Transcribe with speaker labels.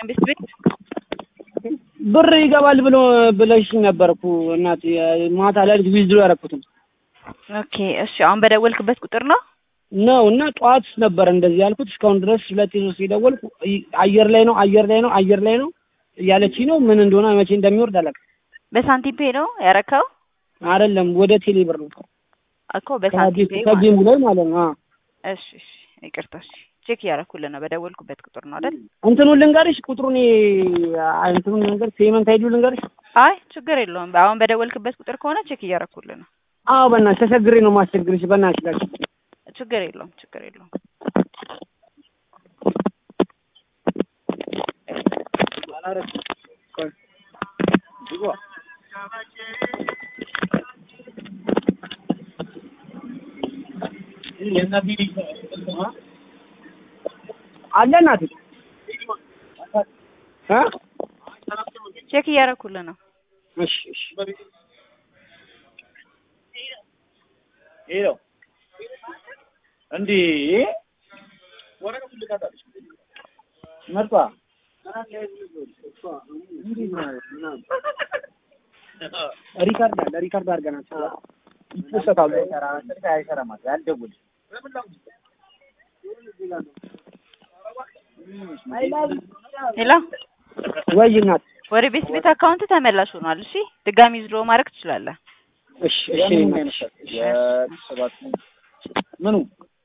Speaker 1: ቤት ቤት
Speaker 2: ብር ይገባል ብሎ ብለሽ ነበርኩ እናት ማታ ላይ ዊዝድሮ ያደረኩትን
Speaker 1: ኦኬ እሺ አሁን በደወልክበት ቁጥር ነው
Speaker 2: ነው እና ጠዋት ነበር እንደዚህ ያልኩት። እስካሁን ድረስ ሁለት ሶስት የደወልኩ አየር ላይ ነው አየር ላይ ነው አየር ላይ ነው እያለች ነው። ምን እንደሆነ መቼ እንደሚወርድ አላውቅም።
Speaker 1: በሳንቲም ፔ ነው ያረከው
Speaker 2: አይደለም ወደ ቴሌ ብር ነው
Speaker 1: እኮ በሳንቲም ፔ ማለት
Speaker 2: ከጌሙ ላይ ማለት ነው።
Speaker 1: እሺ እሺ ይቅርታ እሺ ቼክ እያደረኩልህ ነው በደወልኩበት ቁጥር ነው አይደል
Speaker 2: እንትኑን ልንገርሽ ቁጥሩን እንትኑን ልንገርሽ ፔመንት አይዲው ልንገርሽ።
Speaker 1: አይ ችግር የለውም አሁን በደወልክበት ቁጥር ከሆነ ቼክ እያደረኩልህ ነው
Speaker 2: አዎ በእናትሽ ተቸግሬ ነው ማስቸግርሽ። በእናትሽ ላኪ
Speaker 1: ችግር የለውም ችግር የለውም
Speaker 2: አለ እናቴ እ
Speaker 1: ቼክ እያደረኩልህ ነው
Speaker 2: እሺ እሺ
Speaker 3: ሄሎ እንዴ መርጧ
Speaker 2: ሪካርድ አለ ሪካርድ አድርገናል። ይፖሰታሉ።
Speaker 3: አይሰራም ያልደውል
Speaker 1: ሄሎ
Speaker 2: ወይ እናት
Speaker 1: ወደ ቤት ቤት አካውንት ተመላሽ ሆኗል እሺ ድጋሚ ዝሮ ማድረግ ትችላለህ
Speaker 2: እሺ እሺ እናት
Speaker 3: የሰባት ምኑ